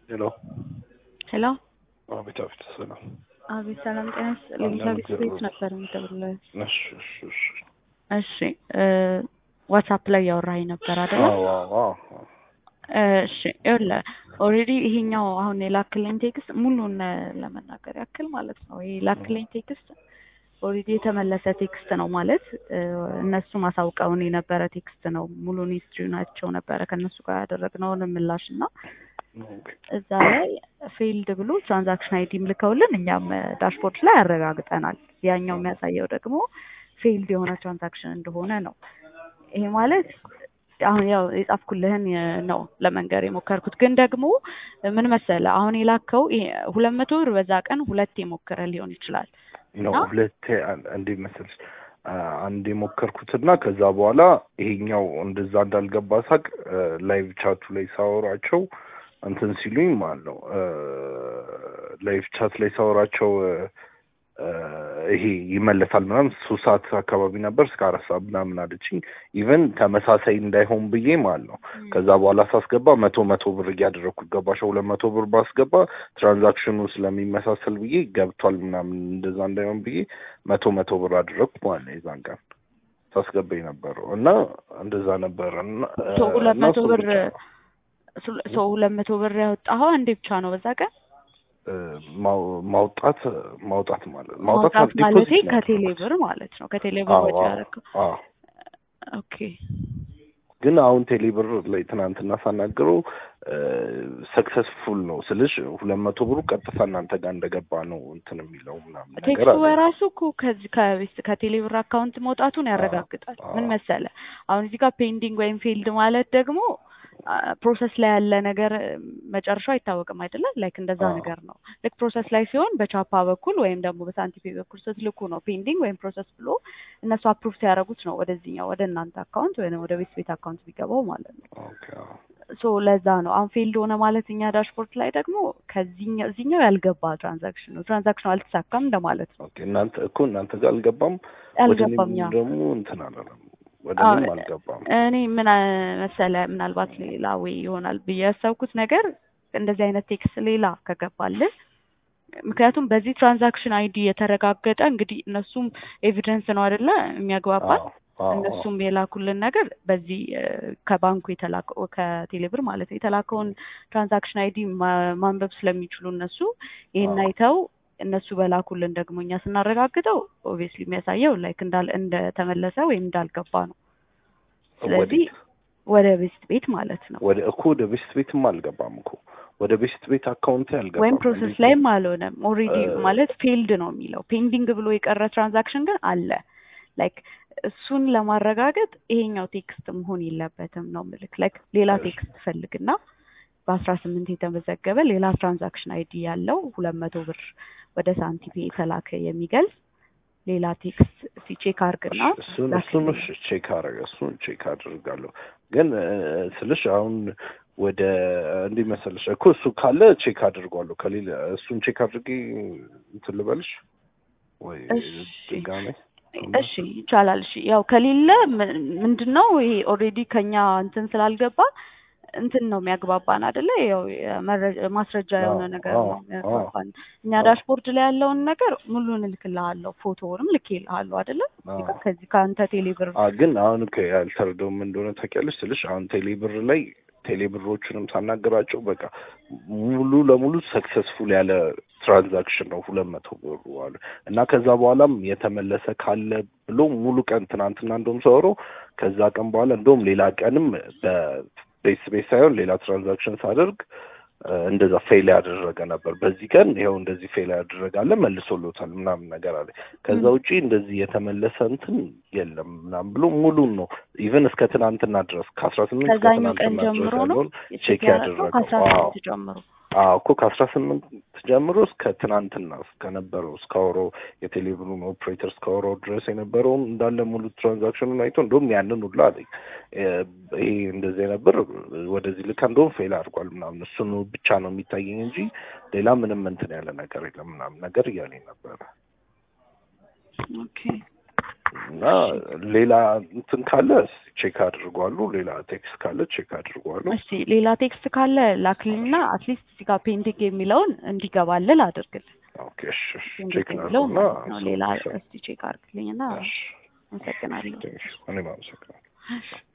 ሄሎ ሄሎ አቤት አቤት ሰላም አቤት ሰላም ጤና ይስጥልኝ። ከቤት ቤት ነበር የምደውልልህ። እሺ እሺ እሺ እሺ ዋትሳፕ ላይ ያወራኸኝ ነበር አይደለ? አዎ አዎ አዎ እሺ ይኸውልህ ኦልሬዲ ይሄኛው አሁን የላክልኝ ቴክስት ሙሉን ለመናገር ያክል ማለት ነው። ይሄ የላክልኝ ቴክስት ኦልሬዲ የተመለሰ ቴክስት ነው ማለት እነሱ ማሳውቀውን የነበረ ቴክስት ነው። ሙሉን ሂስትሪ ናቸው ነበረ ከእነሱ ጋር ያደረግነውን ምላሽ እና ኦኬ እዛ ላይ ፌልድ ብሎ ትራንዛክሽን አይዲም ልከውልን እኛም ዳሽቦርድ ላይ ያረጋግጠናል። ያኛው የሚያሳየው ደግሞ ፌልድ የሆነ ትራንዛክሽን እንደሆነ ነው። ይሄ ማለት አሁን ያው የጻፍኩልህን ነው ለመንገር የሞከርኩት። ግን ደግሞ ምን መሰለ አሁን የላከው ሁለት መቶ ብር በዛ ቀን ሁለት የሞከረ ሊሆን ይችላል። ነው እና- ሁለቴ አን- እንዴት መሰለሽ አ- አንድ የሞከርኩትና ከዛ በኋላ ይሄኛው እንደዛ እንዳልገባ ሳቅ ላይቭ ቻቱ ላይ ሳወራቸው እንትን ሲሉኝ ማለት ነው ላይቭ ቻት ላይ ሳወራቸው አ፣ ይሄ ይመለሳል ምናምን ሶስት ሰዓት አካባቢ ነበር እስከ አራት ሰዓት ምናምን አለችኝ። ኢቨን ተመሳሳይ እንዳይሆን ብዬ ማለት ነው ከዛ በኋላ ሳስገባ መቶ መቶ ብር እያደረግኩ ገባሽ ሁለት መቶ ብር ባስገባ ትራንዛክሽኑ ስለሚመሳሰል ብዬ ገብቷል ምናምን እንደዛ እንዳይሆን ብዬ መቶ መቶ ብር አደረግኩ ማለት ነው የዛን ቀን ሳስገባ የነበረው እና እንደዛ ነበረ እና ሶ ሁለት እና መቶ እሱ ብር ብቻ ነው። ሶ ሁለት መቶ ብር ያወጣኸው አንዴ ብቻ ነው በዛ ቀን እ፣ ማው- ማውጣት ማውጣት ማለት ማውጣት ዲፖዚት ማለቴ ነው ከቴሌ ያደረኩት። ብር ማለት ነው። ከቴሌ ብር አዎ ወጪ አዎ ያደረገው አዎ ኦኬ ግን አሁን ቴሌብር ላይ ትናንትና ሳናግረው ሰክሰስፉል ነው ስልሽ ሁለት መቶ ብሩ ቀጥታ እናንተ ጋር እንደገባ ነው እንትን የሚለው ምናምን ነገር ቴክስቱ አለ። በራሱ እኮ ከዚህ ከቤት ከቴሌ ብር አካውንት መውጣቱን ያረጋግጣል። አዎ። ምን መሰለ አሁን እዚህ ጋር ፔንዲንግ ወይም ፌልድ ማለት ደግሞ ፕሮሰስ ላይ ያለ ነገር መጨረሻው አይታወቅም አይደለም። ላይክ እንደዛ አዎ። ነገር ነው። ልክ ፕሮሰስ ላይ ሲሆን በቻፓ በኩል ወይም ደግሞ በሳንቲፔ በኩል ስትልኩ ነው ፔንዲንግ ወይም ፕሮሰስ ብሎ እነሱ አፕሩቭ ሲያደርጉት ነው ወደዚህኛው ወደ እናንተ አካውንት ወይም ወደ ቤት ቤት አካውንት ቢገባው ማለት ነው። ኦኬ አዎ። ሶ ለዛ ነው አሁን ፌልድ ሆነ ማለት እኛ ዳሽቦርድ ላይ ደግሞ ከዚህኛው እዚህኛው ያልገባ ትራንዛክሽን ነው ትራንዛክሽኑ አልተሳካም እንደማለት ነው። ኦኬ እናንተ እኮ እናንተ ጋር አልገባም፣ ወደ አልገባም እኔም ያ ደግሞ እንትን አላለም፣ ወደ አዎ፣ እኔም አልገባም። እኔ ምን መሰለ ምናልባት ሌላ ወይ ይሆናል ብዬ ያሰብኩት ነገር እንደዚህ አይነት ቴክስት ሌላ ከገባልን ምክንያቱም በዚህ ትራንዛክሽን አይዲ የተረጋገጠ እንግዲህ እነሱም ኤቪደንስ ነው አይደለ የሚያግባባል አዎ አዎ አዎ እነሱም የላኩልን ነገር በዚህ እ፣ ከባንኩ የተላከው ከቴሌብር ማለት ነው የተላከውን ትራንዛክሽን አይዲ ማንበብ ስለሚችሉ እነሱ ይሄን አዎ አይተው እነሱ በላኩልን ደግሞ እኛ ስናረጋግጠው ኦብቪየስሊ የሚያሳየው ላይክ እንዳል እንደተመለሰ ወይም እንዳልገባ ነው። ስለዚህ ወዴት ወደ ቤስት ቤት ማለት ነው ወደ እኮ ወደ ቤስት ቤትም አልገባም እኮ ወደ ቤስት ቤት አካውንቴ ወይም አልገባም። ፕሮሰስ እንዴት ነው ላይም አልሆነም። ኦልሬዲ እ፣ ማለት ፌልድ ነው የሚለው ፔንዲንግ ብሎ የቀረ ትራንዛክሽን ግን አለ። ላይክ እሱን ለማረጋገጥ ይሄኛው ቴክስት መሆን የለበትም ነው ምልክ ላይክ ሌላ እሺ ቴክስት ፈልግና በአስራ ስምንት የተመዘገበ ሌላ ትራንዛክሽን አይዲ ያለው ሁለት መቶ ብር ወደ ሳንቲፔ የተላከ የሚገልጽ ሌላ ቴክስት ሲቼክ አርግና እሺ እሱን እሱን ላክልኝ። እሺ ቼክ አረገ እሱን ቼክ አድርጋለሁ። ግን እ፣ ስልሽ አሁን ወደ እንዲህ መሰለሽ እኮ እሱ ካለ ቼክ አድርጓለሁ። ከሌለ እሱን ቼክ አድርጌ እንትን ልበልሽ ወይ እሺ ድጋሜ እሺ ይቻላል። እሺ ያው ከሌለ ም- ምንድን ነው ይሄ ኦልሬዲ ከኛ እንትን ስላልገባ እንትን ነው የሚያግባባን አይደለ? ያው የመረ- ማስረጃ አዎ የሆነ ነገር አዎ ነው አዎ የሚያግባባን። እኛ አዎ ዳሽቦርድ ላይ ያለውን ነገር ሙሉን እልክልሃለሁ፣ ፎቶውንም ልኬልሃለሁ አይደለ? እዚህ ጋር አዎ ከዚህ ከአንተ ቴሌብር አ ግን አሁን እኮ ያልተረዳው ምን እንደሆነ ታውቂያለሽ ስልሽ አሁን ቴሌብር ላይ ቴሌብሮቹንም ሳናገራቸው በቃ ሙሉ ለሙሉ ሰክሰስፉል ያለ ትራንዛክሽን ነው ሁለት መቶ ብሩ አሉ እና ከዛ በኋላም የተመለሰ ካለ ብሎ ሙሉ ቀን ትናንትና እንደውም ሰወሮ ከዛ ቀን በኋላ እንደውም ሌላ ቀንም በቤስ ቤስ ሳይሆን ሌላ ትራንዛክሽን ሳደርግ እ፣ እንደዛ ፌል ያደረገ ነበር። በዚህ ቀን ይኸው እንደዚህ ፌል ያደረጋለ መልሶሎታል ምናምን ነገር አለ። ከዛ ም፣ ውጪ እንደዚህ የተመለሰ እንትን የለም ምናምን ብሎ ሙሉን ነው ኢቨን እስከ ትናንትና ድረስ ከአስራ ስምንት እስከ ከዛኛው ቀን ትናንትና ድረስ ጀምሮ ነው ያለውን ቼክ ቼክ ያደረገው ያደረገው። ከአስራ አዎ ስምንት ጀምሮ አዎ እኮ ከአስራ ስምንት ጀምሮ እስከ ትናንትና እስከነበረው እስከ አውሮ የቴሌብሩን ኦፕሬተር እስከ አውሮ ድረስ የነበረውን እንዳለ ሙሉ ትራንዛክሽኑን አይቶ እንደውም ያንን ሁላ አለኝ እ፣ ይሄ እንደዚህ ነበር ወደዚህ ልካ እንደውም ፌል አድርጓል ምናምን እሱን ብቻ ነው የሚታየኝ እንጂ ሌላ ምንም እንትን ያለ ነገር የለም ምናምን ነገር እያለኝ ነበረ። ኦኬ እና ሌላ እንትን ካለ ቼክ አድርጓሉ። ሌላ ቴክስት ካለ ቼክ አድርጓሉ። እሺ ሌላ ቴክስት ካለ ላክልኝና አትሊስት እዚህ ጋር ፔንዲንግ የሚለውን እንዲገባልል አድርግልኝ። ኦኬ እሺ እሺ ቼክ ፔንዲንግ የሚለው ላድርጉና ማለት ነው። ሌላ እስቲ ቼክ አድርግልኝና እሺ አመሰግናለሁ። ቴንክ ዩ እኔም አመሰግናለሁ። እሺ